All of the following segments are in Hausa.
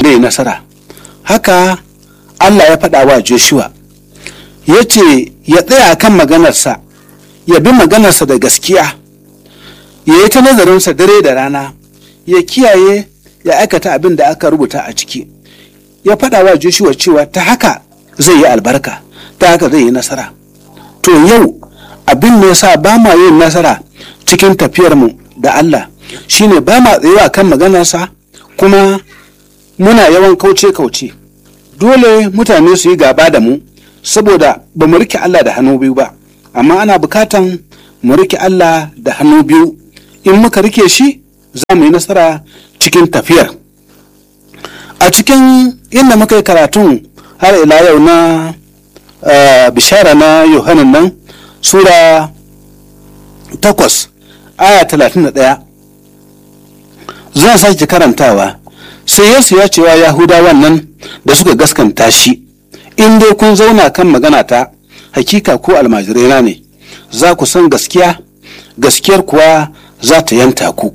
zai nasara haka allah ya faɗa wa joshua ya ce ya tsaya kan maganarsa ya bi maganarsa da gaskiya ya yi ta nazarinsa dare da rana ya kiyaye ya aikata abin da aka rubuta a ciki ya faɗa wa joshua cewa ta haka zai yi albarka ta haka zai yi nasara to yau abin da ya sa ba ma yin nasara cikin tafiyarmu da allah shine ba ma tsayewa kan maganarsa kuma muna yawan kauce-kauce dole mutane su yi gaba da mu saboda ba mu rike Allah da hannu biyu ba amma ana bukatan mu rike Allah da hannu biyu in muka rike shi za mu yi nasara cikin tafiyar a cikin inda muka yi karatun har ila yau na uh, bishara na yohanan nan sura takwas aya talatin da ɗaya zan sake karantawa sai yesu ya cewa yahudawan nan da suka gaskanta shi in dai kun zauna kan magana ta hakika ko almajiraina ne za ku san gaskiya gaskiyar kuwa za ta yanta ku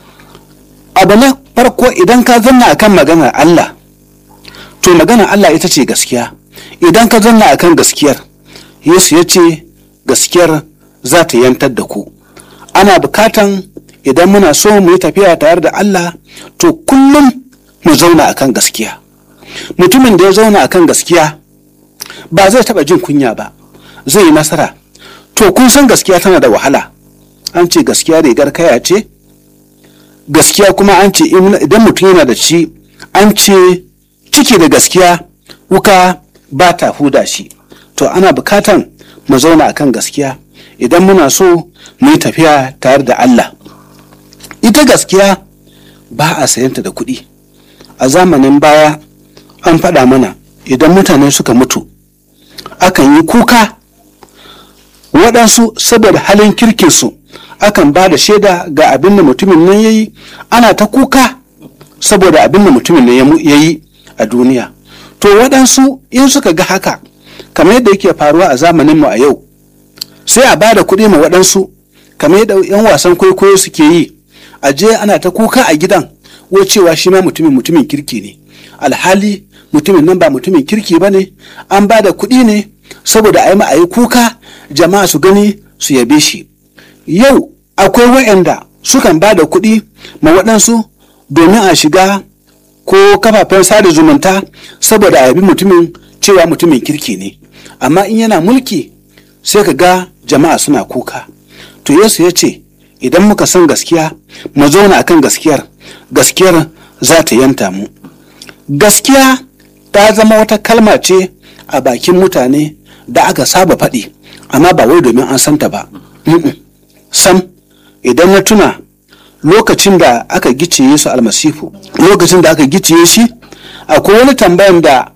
abu na farko idan ka zanna akan maganar Allah to maganar Allah ita ce gaskiya idan ka zanna akan gaskiyar Yesu ya ce gaskiyar za ta yantar da ku ana bukatan idan muna so mu yi tafiya tare da Allah to kullum mu zauna akan gaskiya mutumin da ya zauna akan gaskiya ba zai taba jin kunya ba zai yi nasara to kun san gaskiya tana da wahala an ce gaskiya rigar kaya ce gaskiya kuma an ce idan mutum yana da shi an ce ciki da gaskiya wuka ba ta huda shi to ana bukatan mu zauna akan gaskiya idan muna so mu yi tafiya tare da Allah ita gaskiya ba a sayanta da kuɗi a zamanin baya an faɗa mana idan mutane suka mutu akan yi kuka waɗansu saboda halin kirkinsu akan ba da shaida ga abin da mutumin nan ya yi ana ta kuka saboda abin da mutumin nan ya yi a duniya to waɗansu in suka ga haka kamar yadda yake faruwa a zamaninmu a yau sai a ba da kuɗi ma waɗansu kamar yadda 'yan wasan kwaikwayo suke yi a je ana ta kuka a gidan wo cewa shi ma mutumin mutumin kirki ne alhali mutumin nan ba mutumin kirki ba ne an ba da kuɗi ne saboda a yi ma'ayi kuka jama'a su gani su yabe shi yau akwai waɗanda sukan ba da kuɗi ma waɗansu domin a shiga ko kafafen sada zumunta saboda a yabi mutumin cewa mutumin kirki ne amma in yana mulki sai ka ga jama'a suna kuka to yesu ya ce idan muka san gaskiya mu zauna akan gaskiyar gaskiyar za ta yanta mu gaskiya ta zama wata kalma ce a bakin mutane da aka saba faɗi amma ba wai domin an santa ba sam idan na tuna lokacin da aka gicciye su almasifu lokacin da aka gicciye shi akwai wani tambayan da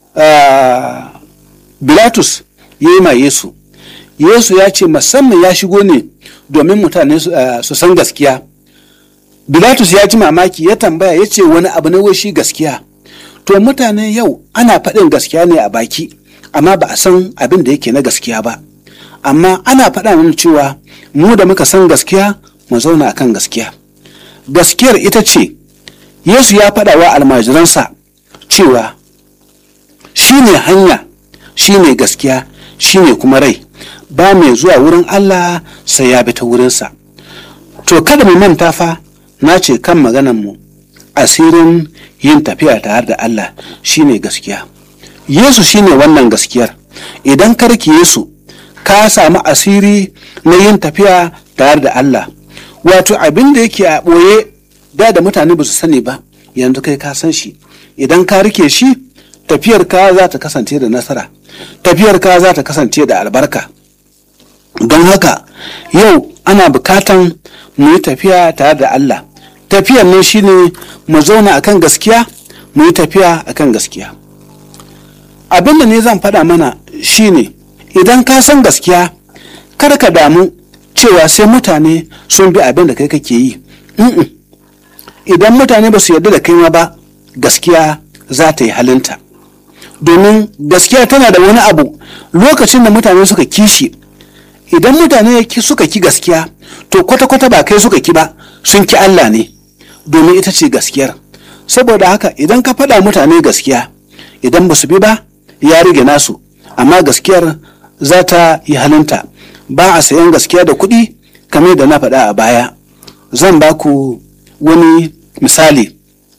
bilatus ya yi ma yesu yesu ya ce musamman ya shigo ne domin mutane su san gaskiya bilatus ya ji mamaki ya tambaya ya ce wani abu na shi gaskiya to mutane yau ana faɗin gaskiya ne a baki amma ba a san abin da yake na gaskiya ba amma ana faɗa mana cewa mu da muka san gaskiya mu zauna akan gaskiya gaskiyar ita ce yesu ya faɗa wa almajiransa cewa shi ne hanya shi ne gaskiya shi ne kuma rai ba mai zuwa wurin allah sai ya bi ta wurinsa to kada mu manta fa na ce kan maganarmu asirin yin tafiya tare da allah shi ne gaskiya yesu shi ne wannan gaskiyar idan karki yesu ka samu asiri na yin tafiya tare da allah wato abin da yake a ɓoye da da mutane ba su sani ba yanzu kai ka san shi idan ka rike shi tafiyar ka za ta kasance da nasara tafiyar ka za ta kasance da albarka don haka yau ana bukatan mu yi tafiya tare da Allah tafiyar nan shine mu zauna akan gaskiya mu yi tafiya akan gaskiya abin da ne zan faɗa mana shine idan ka san gaskiya kar ka damu cewa sai mutane sun bi abin da kai kake yi idan mutane ba su yarda da kai ma ba gaskiya za ta yi halinta domin gaskiya tana da wani abu lokacin da mutane suka kishi idan mutane suka ki gaskiya to kwata-kwata ba kai suka ki ba sun ki Allah ne domin ita ce gaskiyar saboda haka idan ka faɗa mutane gaskiya idan ba su bi ba ya rige nasu amma gaskiyar za ta yi halinta ba a sayan gaskiya da kuɗi kamar da na faɗa a baya zan ba ku wani misali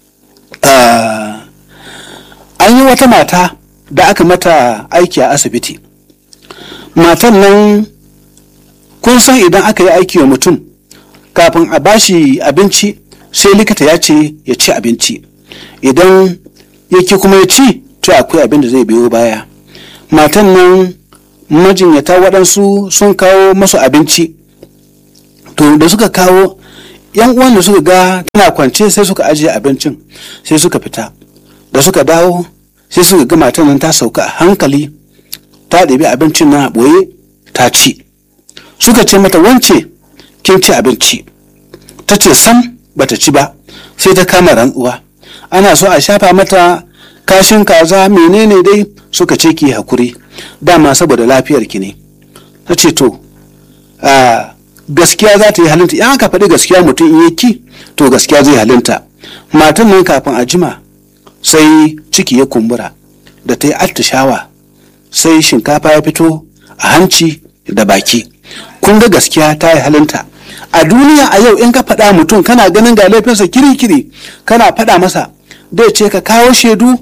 uh, an yi wata mata da aka mata aiki a asibiti matan nan kun san idan aka yi aiki wa mutum kafin a bashi abinci sai likita ya ce ya ci abinci idan yake kuma ya ci to akwai abin da zai biyo baya matan nan majinyata waɗansu sun kawo masu abinci to da suka kawo yan uwan da suka ga tana kwance sai suka ajiye abincin sai suka fita da suka dawo sai suka ga matan nan ta sauka a hankali ta ɗabi abincin na ɓoye ta ci suka ce mata wance kin ci abinci ta ce sam bata ci ba sai ta kama rantsuwa ana so a shafa mata kashin kaza menene dai suka ce ki hakuri dama saboda lafiyar ki ne ta ce to a gaskiya za ta yi halinta in aka faɗi gaskiya mutum in yi ki to gaskiya zai halinta matan nan kafin a jima sai ciki ya kumbura da ta yi attishawa sai shinkafa ya fito a hanci da baki kun ga gaskiya ta yi halinta a duniya a yau in ka faɗa mutum kana ganin ga laifinsa kiri-kiri kana faɗa masa dai ce ka kawo shaidu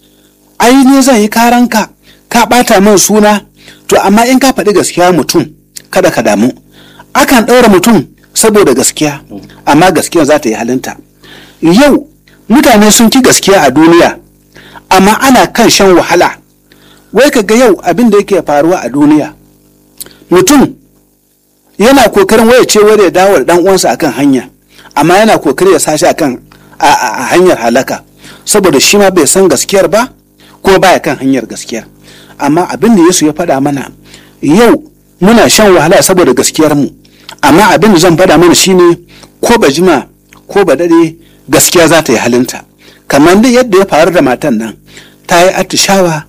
ai ne zan yi karanka ka ɓata min suna to amma in ka faɗi gaskiya mutum kada ka damu akan ɗaura mutum saboda gaskiya amma gaskiya za ta yi halinta yau mutane sun ki gaskiya a duniya amma ana kan shan wahala wai ka ga yau abin da yake faruwa a duniya mutum yana kokarin waya ce wani ya dawo da dan uwansa akan hanya amma yana kokari ya sashi akan a hanyar halaka saboda shi ma bai san gaskiyar ba kuma baya kan hanyar gaskiyar amma abin da Yesu ya faɗa mana yau muna shan wahala saboda gaskiyar mu amma abin da zan faɗa mana shine ko ba jima ko ba dade gaskiya za ta yi halinta kamar da yadda ya faru da matan nan ta yi atishawa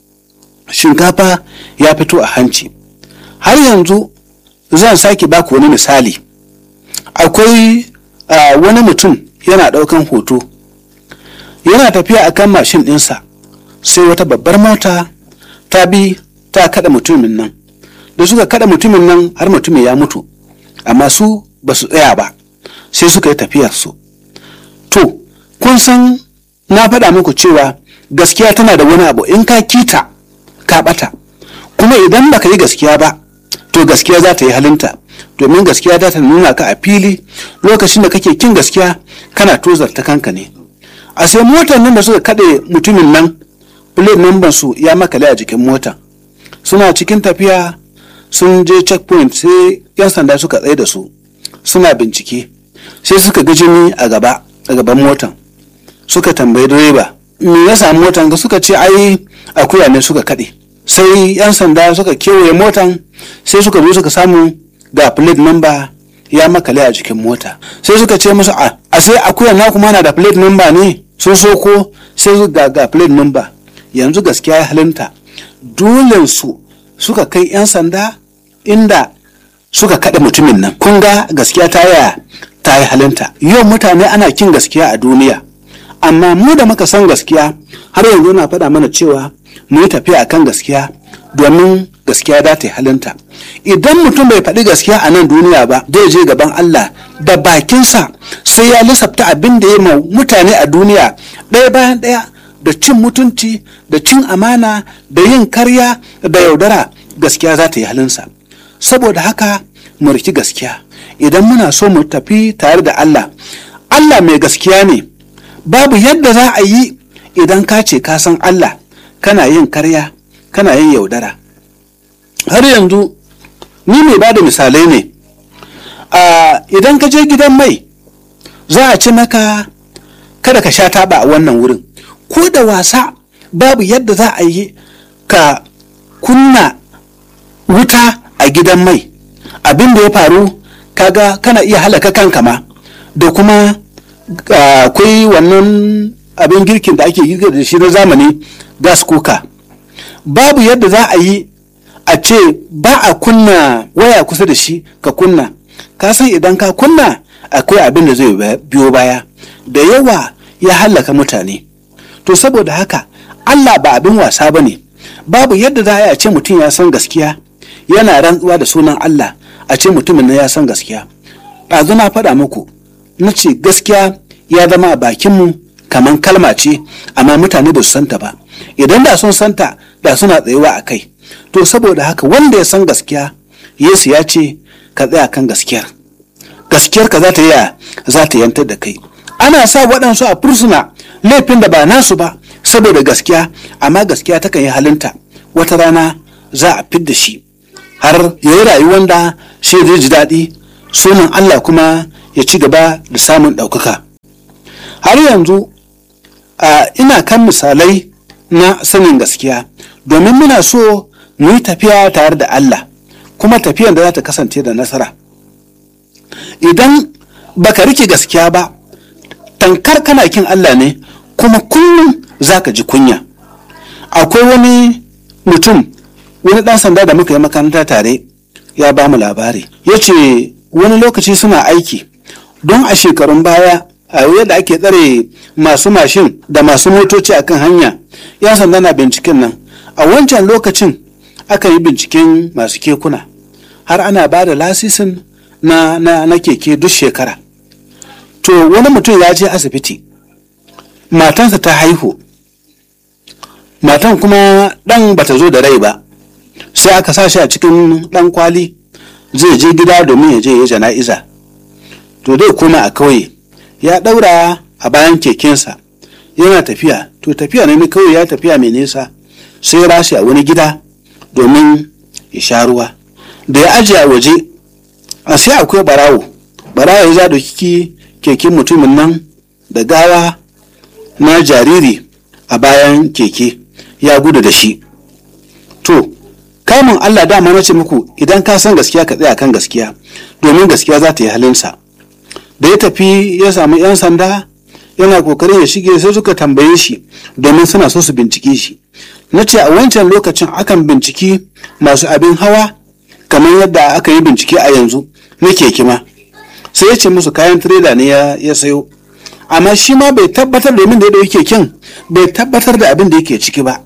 shinkafa ya fito a hanci har yanzu zan sake baku wani misali akwai uh, wani mutum yana ɗaukan hoto yana tafiya a kan mashin ɗinsa sai wata babbar mota ta bi ta kada mutumin nan da suka kada mutumin nan har mutumin ya mutu amma su ba su tsaya ba sai suka yi tafiyarsu to kun san na faɗa muku cewa gaskiya tana da wani abu in ka kita ka ɓata kuma idan baka yi gaskiya ba to gaskiya za ta yi halinta domin gaskiya za ta nuna ka a fili lokacin da kake kin gaskiya kana tozarta kanka ne a sai motar nan da suka kaɗe mutumin nan plate number su ya makale a jikin mota suna cikin tafiya sun je checkpoint sai yan sanda suka tsaye da su suna bincike sai suka ga jini a gaba a gaban motan suka tambayi direba me ya samu motan ga suka ce ai akuya ne suka kaɗe sai yan sanda suka kewaye motan sai suka zo suka samu ga plate number ya makale a jikin mota sai suka ce musu a a sai akuya na kuma na da plate number ne sun so ko sai su ga ga plate number yanzu gaskiya ya halinta dole su suka kai yan sanda inda suka kaɗe mutumin nan kun ga gaskiya ta yaya ta yi halinta yau mutane ana kin gaskiya a duniya amma mu da muka san gaskiya har yanzu na faɗa mana cewa mu yi tafiya akan gaskiya domin gaskiya da ta yi halinta idan mutum bai faɗi gaskiya a nan duniya ba zai je gaban Allah da bakinsa sai ya lissafta abin da ya ma mutane a duniya ɗaya bayan ɗaya da cin mutunci da cin amana da yin karya da yaudara gaskiya za ta yi halinsa saboda haka mu riki gaskiya idan muna so mu tafi tare da Allah Allah mai gaskiya ne babu yadda za a yi idan ka ce ka san Allah kana yin karya kana yin yaudara har yanzu ni mai ba da misalai ne idan ka je gidan mai za a ci maka kada ka sha taba a wannan wurin ko da wasa babu yadda za a yi ka kunna wuta a gidan mai abin da ya faru kaga kana iya halaka kanka ma da kuma akwai wannan abin girkin da ake girka da shi na zamani gas cooker babu yadda za a yi a ce ba a kunna waya kusa da shi ka kunna ka san idan ka kunna akwai abin da zai biyo baya da yawa ya hallaka mutane to saboda haka Allah ba abin wasa ba ne babu yadda za a ce mutum ya san gaskiya yana rantsuwa da sunan Allah a ce mutumin na ya san gaskiya ɗazu na faɗa muku na ce gaskiya ya zama a bakinmu kamar kalma ce amma mutane ba su santa ba idan da sun santa da suna tsayuwa a kai to saboda haka wanda ya san gaskiya yesu ya ce ka tsaya kan gaskiyar gaskiyar ka za ta yi za ta yantar da kai ana sa waɗansu a fursuna laifin da ba nasu ba saboda gaskiya amma gaskiya takan yi halinta wata rana za a fidda shi har ya yi rayuwar da shi zai ji daɗi sunan Allah kuma ya ci gaba da samun ɗaukaka har yanzu ina kan misalai na sanin gaskiya domin muna so mu yi tafiya tare da Allah kuma tafiyan da za ta kasance da nasara idan baka rike gaskiya ba tankar kana kin Allah ne kuma kullum za ka ji kunya akwai wani mutum wani ɗan sanda da muka yi makaranta tare ya ba mu labari ya ce wani lokaci suna aiki don a shekarun baya a yadda ake tsare masu mashin da masu motoci a kan hanya yan sanda na binciken nan a wancan lokacin aka yi binciken masu kekuna har ana ba da lasisin na, na, na keke duk shekara to wani mutum ya je asibiti matansa ta haihu matan kuma ɗan bata zo da rai ba sai aka sa shi a cikin ɗan kwali zai je gida domin ya je ya jana'iza to dai koma a kauye ya ɗaura a bayan kekensa yana tafiya to tafiya ne kawai ya tafiya mai nesa sai rashi a wani gida domin ya sha ruwa da ya ajiye a waje a sai akwai barawo barawo ya za da kiki keken mutumin nan da gawa na jariri a bayan keke ya gudu da shi to kamun Allah dama na ce muku idan ka san gaskiya ka tsaya kan gaskiya domin gaskiya za ta yi halinsa da ya tafi ya samu 'yan sanda yana kokarin ya shige sai suka tambaye shi domin suna so su bincike shi na ce a wancan lokacin akan binciki masu abin hawa kamar yadda aka yi bincike a yanzu na keke ma sai ya ce musu kayan tirela ne ya sayo amma shi ma bai tabbatar domin da ya dauki keken bai tabbatar da abin da yake ciki ba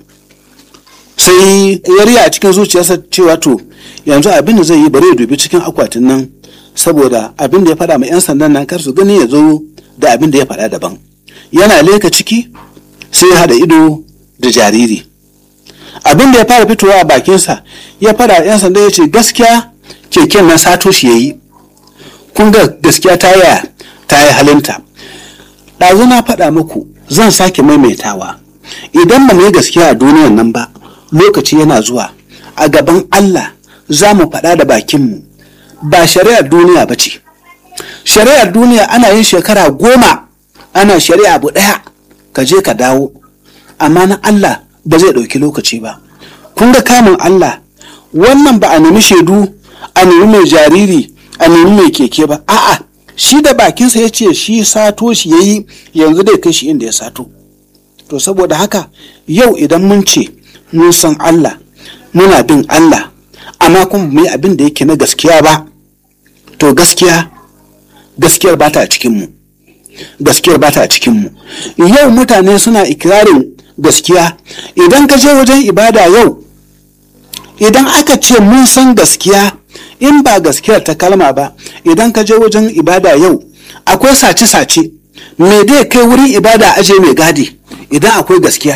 sai ya riya a cikin zuciyarsa cewa to yanzu abin da zai yi bari ya dubi cikin akwatin nan saboda abin da ya faɗa ma 'yan sandan nan kar su gani ya zo da abin da ya faɗa daban yana leka ciki sai ya haɗa ido da jariri abin da ya fara fitowa a bakinsa ya faɗa 'yan sanda ya ce gaskiya keken nan sato shi ya yi kun ga gaskiya ta yaya ta yi halinta ɗazu na faɗa muku zan sake maimaitawa idan ba mu yi gaskiya a duniyan nan ba lokaci yana zuwa a gaban Allah za mu faɗa da bakinmu ba shari'ar duniya ba ce shari'ar duniya ana yin shekara goma ana shari'a abu ɗaya ka je ka dawo amma na Allah ba zai ɗauki lokaci ba kun ga kamun Allah wannan ba a nemi shaidu a nemi mai jariri a nemi mai keke ba a'a shi da bakinsa ya ce shi sato shi ya yi yanzu dai kai shi inda ya sato to saboda haka yau idan mun ce mun san Allah muna bin Allah amma kuma mu yi abin da yake na gaskiya ba to gaskiya gaskiyar ba ta cikinmu gaskiyar ba ta cikinmu yau mutane suna ikirarin gaskiya idan ka je wajen ibada yau idan aka ce mun san gaskiya in ba gaskiyar ta kalma ba idan ka je wajen ibada yau akwai sace-sace me dai kai wurin ibada aje mai gadi idan akwai gaskiya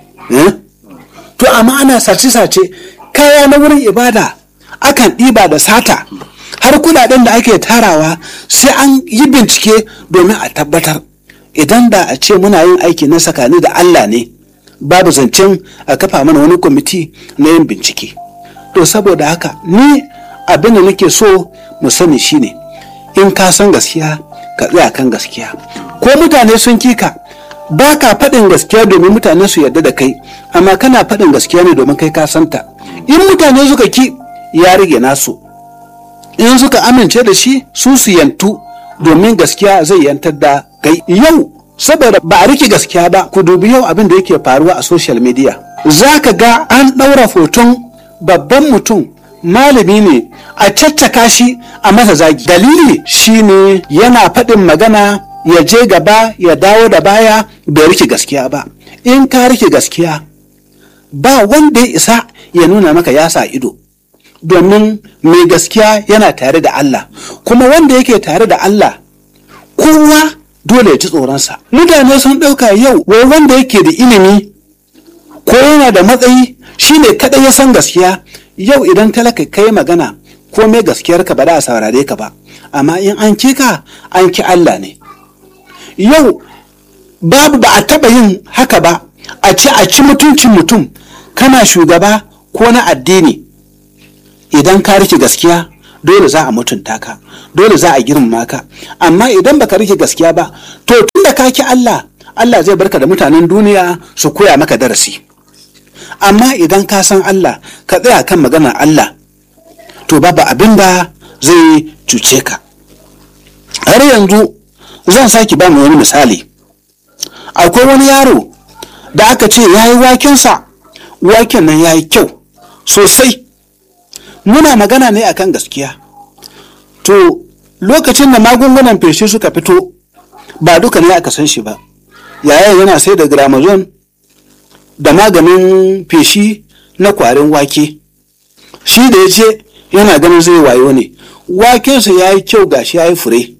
to amma ana sace-sace kaya na wurin ibada akan ɗiba da sata har kudaden da ake tarawa sai an yi bincike domin a tabbatar idan da a ce muna yin aiki na sakani da Allah ne babu zancen a kafa mana wani kwamiti na yin bincike to saboda haka ni abin da nake so mu sani shine in ka san gaskiya ka tsaya kan gaskiya ko mutane sun kika ba ka faɗin gaskiya domin mutane su yarda da kai amma kana faɗin gaskiya ne domin kai ka santa in mutane suka ki ya rage nasu in suka amince da shi su su yantu domin gaskiya zai yantar da kai yau saboda ba a rike gaskiya ba ku dubi yau abin da yake faruwa a social media za ka ga an ɗaura hoton babban mutum malami ne a caccaka shi a masa zagi dalili shine yana faɗin magana ya je gaba ya dawo da baya bai rike gaskiya ba in ka rike gaskiya ba wanda ya isa ya nuna maka ya sa ido domin mai gaskiya yana tare da Allah kuma wanda yake tare da Allah kowa dole ya ji tsoronsa mutane sun ɗauka yau wai wanda yake da ilimi ko yana da matsayi shine kaɗai ya san gaskiya yau idan talaka kai magana ko mai gaskiyarka ba da a saurare ka ba amma in an ki ka an ki Allah ne yau babu ba a taɓa yin haka ba a ci a ci mutuncin mutum kana shugaba ko na addini idan ka rike gaskiya dole za a mutunta ka dole za a girmama ka amma idan baka rike gaskiya ba to tun da ka ki Allah Allah zai barka da mutanen duniya su koya maka darasi amma idan ka san Allah ka tsaya kan maganar Allah to babu abin da zai cuce ka har yanzu zan sake ba mu wani misali akwai wani yaro da aka ce ya yi wakensa waken nan ya yi kyau sosai muna magana ne akan gaskiya to lokacin da magungunan feshi suka fito ba duka ne aka san shi ba yayin yana sai da gramazon da maganin feshi na kwarin wake shi da ya ce yana ganin zai wayo ne wakensa ya yi kyau gashi ya yi fure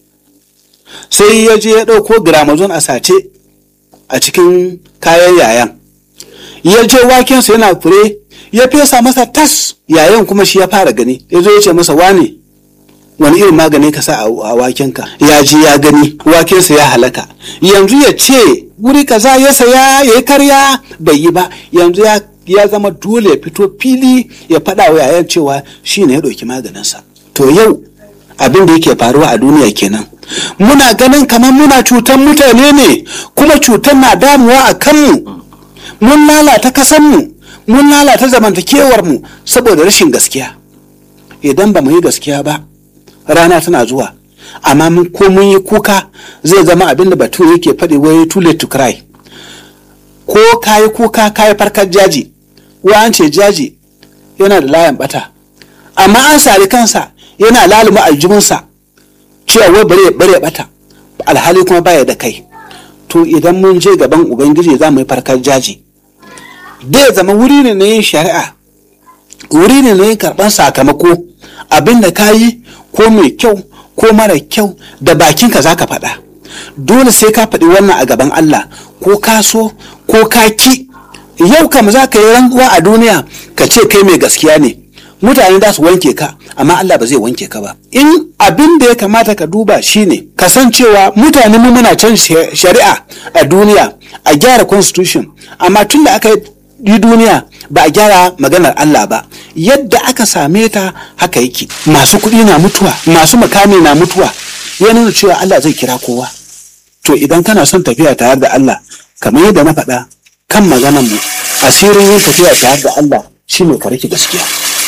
sai ya je ya ɗauko gramazon a sace a cikin kayan yayan ya je wakensa yana fure ya fesa masa tas yayan kuma shi ya fara gani ya zo ya ce masa wane wani irin magani ka sa a wakenka ya ji ya gani wakensa ya halaka yanzu ya ce wuri kaza ya saya ya yi karya bai yi ba yanzu ya ya zama dole ya fito fili ya faɗa wa yayan cewa shi ne ya ɗauki maganinsa to yau abin da yake faruwa a duniya kenan muna ganin kamar muna cutan mutane ne kuma cutar na damuwa a kanmu mun lalata kasanmu mun lalata zamantakewarmu saboda rashin gaskiya idan ba mu yi gaskiya ba rana tana zuwa amma mun ko mun yi kuka zai zama abin da batu yake faɗi wai too late to cry ko kayi kuka kayi farkar jaji wa an ce jaji yana da layan bata amma an sari kansa yana laluma aljibinsa cewa wai bare bare bata alhali kuma baya da kai to idan mun je gaban ubangiji za mu yi farkar jaji zai zama wuri ne na yin shari'a wuri ne na yin karɓar sakamako abin da ka yi ko mai kyau ko mara kyau da bakinka za ka faɗa dole sai ka faɗi wannan a gaban Allah ko ka so ko ka ki yau kam za ka yi rantsuwa a duniya ka ce kai mai gaskiya ne mutane za su wanke ka amma Allah ba zai wanke ka ba in abin da ya kamata ka duba shine kasancewa mutane mu muna can shari'a a duniya a gyara constitution amma tun da aka yi duniya ba a gyara maganar Allah ba yadda aka same ta haka yake masu kuɗi na mutuwa masu makami na mutuwa ya nuna cewa Allah zai kira kowa to idan kana son tafiya tare da Allah kamar yadda na faɗa kan maganar mu asirin yin tafiya tare da Allah shine ka rike gaskiya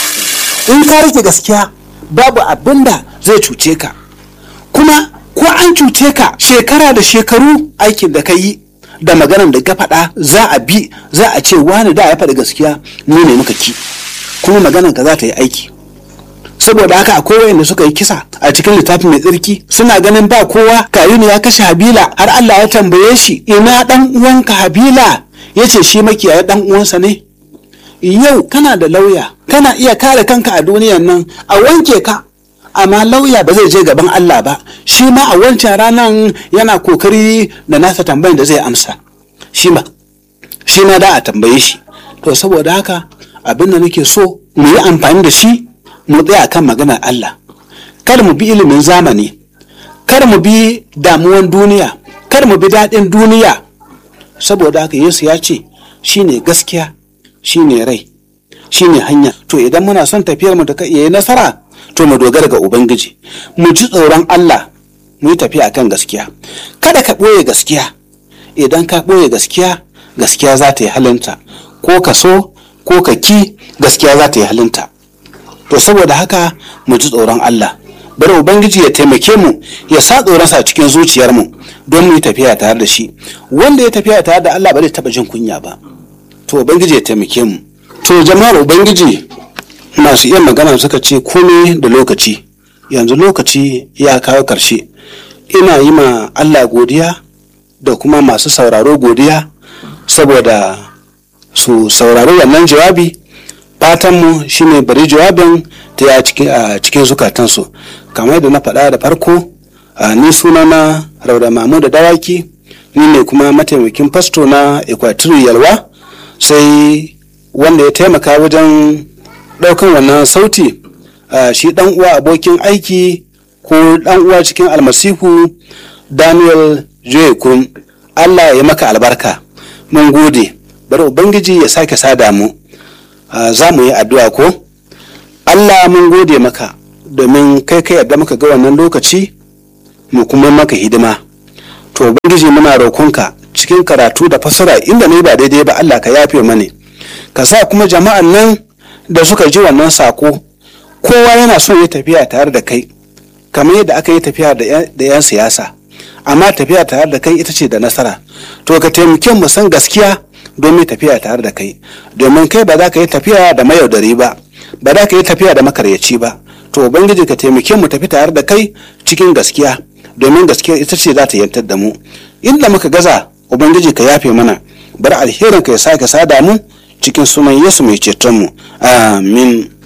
in ka rike gaskiya babu abin da zai cuce ka kuma ko an cuce ka shekara da shekaru aikin da ka yi da maganar da ka faɗa za a bi za a ce wani da ya faɗi gaskiya mu ne muka ki kuma maganar ka za ta yi aiki saboda haka akwai wayanda suka yi kisa a cikin littafin mai tsarki suna ganin ba kowa kayuni ya kashe habila har Allah ya tambaye shi ina dan uwanka habila ya ce shi makiyaya dan uwansa ne yau kana da lauya kana iya kare kanka a duniyan nan a wanke ka amma lauya ba zai je gaban Allah ba shi ma a wancan ranar yana kokari da nasa tambayin da zai amsa shi ma shi ma da a tambaye shi to saboda haka abin da nake so mu yi amfani da shi mu tsaya kan maganar Allah kar mu bi ilimin zamani kar mu bi damuwan duniya kar mu bi daɗin duniya saboda haka Yesu ya ce shine gaskiya shine rai shine hanya to idan muna son tafiyar mu ta yi nasara to mu dogara ga ubangiji mu ji tsoron Allah mu yi tafiya kan gaskiya kada ka ɓoye gaskiya idan ka ɓoye gaskiya gaskiya za ta yi halinta ko ka so ko ka ki gaskiya za ta yi halinta to saboda haka mu ji tsoron Allah bari ubangiji ya taimake mu ya sa tsoronsa a cikin zuciyarmu don mu yi tafiya tare da shi wanda ya tafiya tare da Allah ba zai taɓa jin kunya ba to ubangiji ya taimake mu to jama'ar ubangiji masu iya magana suka ce komai da lokaci yanzu lokaci ya kawo karshe ina yi ma allah godiya da kuma masu sauraro godiya saboda su saurari wannan jawabi fatanmu shine bari jawabin ta ya a cikin zukatansu kamar da na faɗa da farko ni sunana rauda mamu da dawaki ni ne kuma mataimakin fasto na equatorial yalwa sai wanda ya taimaka wajen ɗaukan wannan sauti shi ɗan uwa abokin aiki ko ɗan uwa cikin almasihu daniel joy kurum allah ya maka albarka mun gode bari ubangiji ya sake sada mu za mu yi addu'a ko allah mun gode maka domin kai kai yadda muka ga wannan lokaci mu kuma maka hidima to ubangiji muna roƙonka cikin karatu da fasara inda ne ba daidai ba allah ka yafe mani ka sa kuma jama'an nan da suka ji wannan sako kowa yana so ya tafiya tare da kai kamar yadda aka yi tafiya da 'yan siyasa amma tafiya tare da kai ita ce da nasara to ka taimake mu san gaskiya domin tafiya tare da kai domin kai ba za ka yi tafiya da mayaudari ba ba za ka yi tafiya da makaryaci ba to ubangiji ka taimake mu tafi tare da kai cikin gaskiya domin gaskiya ita ce za ta yantar da mu inda muka gaza ubangiji ka yafe mana bar alherin ka ya sake sada mu cikin sunan yesu mai ceton mu amin